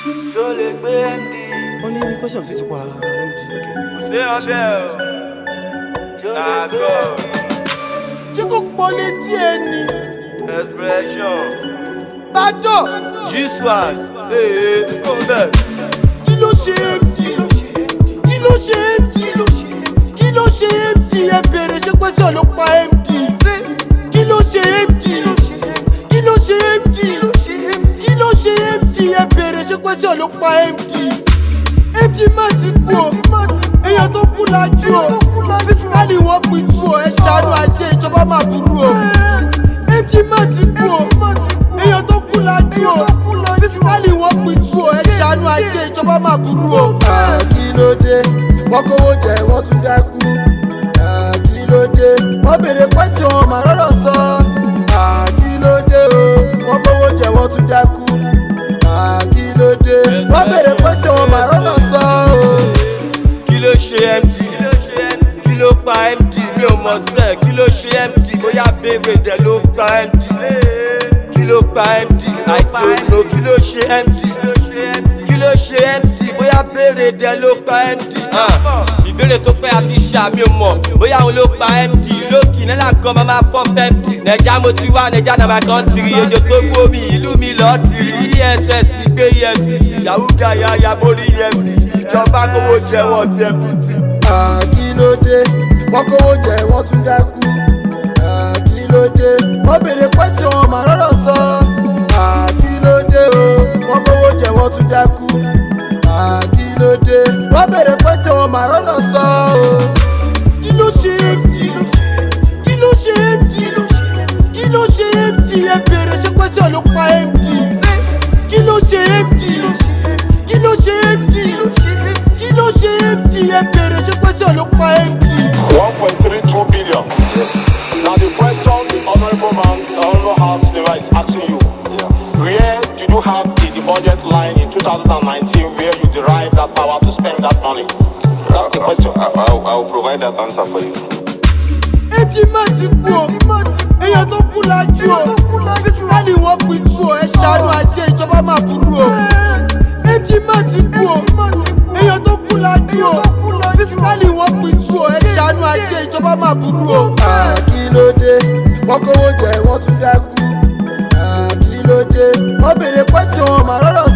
tó lè gbé md wọ́n ní question fi ti pa md ok. kò sí ọbẹ̀ o nàgọ́ ṣé kò pọ̀ létí ẹni expression tájọ́ G-Swag, ee, kò bẹ́ẹ̀. kí ló ṣe md kí ló ṣe md kí ló ṣe md ẹ bèrè ṣé question ló pa md kí ló ṣe md kí ló ṣe md kí ló ṣe md ẹ bèrè ṣé question ló pa md md má ti kú o èèyàn tó kú lajú o fisikali wọn pin tú o ẹ ṣàánú ajé ìjọba máa burú o md má ti kú o èèyàn tó kú lajú o fisikali wọn pin tú o ẹ ṣàánú ajé ìjọba máa burú o. kí ló dé wọ́n kówó jẹ wọ́n tún dákú kí ló dé wọ́n béèrè pẹ́sì wọn màá rọ́rọ̀ sọ kí ló dé o wọ́n kówó jẹ wọ́n tún dákú kí ló dé wọ́n béèrè pẹ́sì wọn màá rọ́rọ̀ sọ Kí ló ṣe MD? Kí ló pa MD? Mi ò mọ̀ sẹ́, kí ló ṣe MD? Bóyá bèbè dẹ̀ ló pa MD. Kí ló pa MD? I don't know, kí ló ṣe MD? Kí ló ṣe MD? Bóyá bèrè dẹ̀ ló pa MD. Ah, Ìbéèrè tó pẹ́ àti ṣàmì ò mọ̀, bóyá òun ló pa MD. Lókì nílà kan máa máa fọ́ fẹ́mdì. Nẹ̀já mo ti wá, nẹ̀já náà máa kàn tìrì. Ejò tó gbó mi, ìlú mi lọ́ọ́ tìrì. ESS gbé EFCC, Yahoo yaya borí EFCC. Ìjọba kówó jẹ wọ́n ti MPT. kí ló dé wọ́n kówó jẹ wọ́n tún dákú kí ló dé wọ́n béèrè pẹ́sì wọn màá rọ́rọ̀ sọ kí ló dé o wọ́n kówó jẹ wọ́n tún dákú kí ló dé wọ́n béèrè pẹ́sì wọn màá rọ́rọ̀ sọ kí ló ṣe md kí ló ṣe md kí ló ṣe md ẹ béèrè ṣé pẹ́sì ló pa md kí ló ṣe md kí ló ṣe md kí ló ṣe md ẹ béèrè ṣé pẹ́sì ló pa md. 1.32 billion. Now the question the honorable man, the honorable house member is asking you, where did you have in the budget line in 2019 where you derived that power to spend that money? That's the question. I, I, I will provide that answer for you. ẹjí má ti kú o èèyàn tó kú lajú o fisikali wọn pin tú o ẹ ṣàánú ajé ìjọba máa burú o ẹjí má ti kú o èèyàn tó kú lajú o fisikali wọn pin tú o ẹ ṣàánú ajé ìjọba máa burú o. kí ló dé wọ́n kówó jẹ wọ́n tún dákú kí ló dé wọ́n béèrè pẹ́sì wọn màá rọ́rọ̀